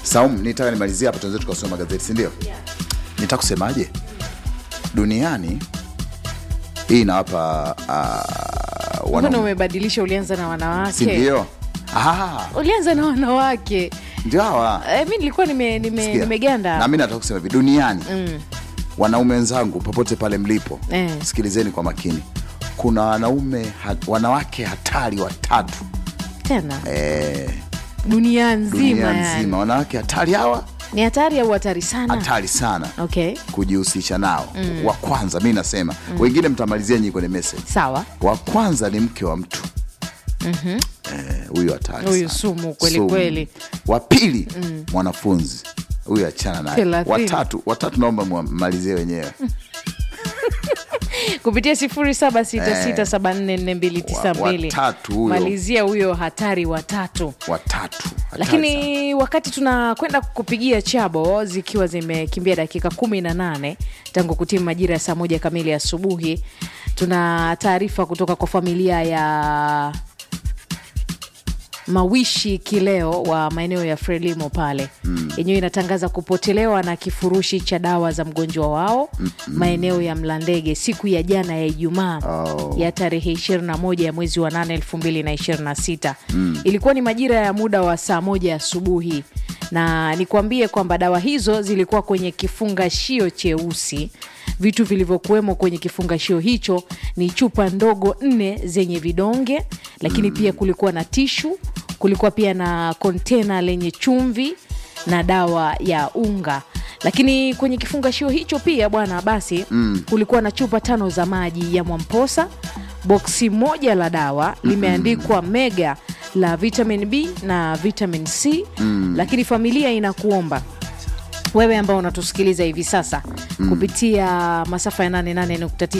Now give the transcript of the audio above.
Saum, nitaka nimalizie hapa, tuanze tukasoma magazeti, si ndio? Nitaka kusemaje, duniani hii inawapa uh, mbona wana, umebadilisha ulianza na si wanawake ndio? Ah, ulianza na wanawake ndio hawa e, mi nilikuwa nime, nime, Sikia. nimeganda na mi nataka kusema hivi duniani Mm. wanaume wenzangu popote pale mlipo Eh. sikilizeni kwa makini kuna wanaume ha, wanawake hatari watatu tena eh, dunia nzima dunia yani. nzima wanawake hatari hawa ni hatari au hatari sana hatari sana okay kujihusisha nao wa kwanza mi nasema wengine mtamalizia nyinyi kwenye message sawa wa kwanza ni mke wa mtu Eh, huyu hatari Huyu sana. sumu kweli Sumu. kweli. wa pili mwanafunzi huyu achana naye Thelathini. watatu watatu naomba mmalizie wenyewe kupitia sifuri saba sita sita saba nne nne mbili tisa Wa- mbili watatu huyo. malizia huyo hatari watatu watatu hatari sana. lakini wakati tunakwenda kupigia chabo zikiwa zimekimbia dakika kumi na nane tangu kutimu majira ya saa moja kamili asubuhi tuna taarifa kutoka kwa familia ya mawishi kileo wa maeneo ya frelimo pale yenyewe inatangaza kupotelewa na kifurushi cha dawa za mgonjwa wao maeneo ya mlandege siku ya jana ya ijumaa Oh. ya tarehe 21 ya mwezi wa 8 2026 ilikuwa ni majira ya muda wa saa moja asubuhi na nikwambie kwamba dawa hizo zilikuwa kwenye kifungashio cheusi vitu vilivyokuwemo kwenye kifungashio hicho ni chupa ndogo nne zenye vidonge lakini pia kulikuwa na tishu kulikuwa pia na kontena lenye chumvi na dawa ya unga lakini kwenye kifungashio hicho pia bwana basi mm. kulikuwa na chupa tano za maji ya mwamposa boksi moja la dawa limeandikwa mega la vitamin b na vitamin c mm. lakini familia inakuomba wewe ambao unatusikiliza hivi sasa kupitia masafa ya 88.9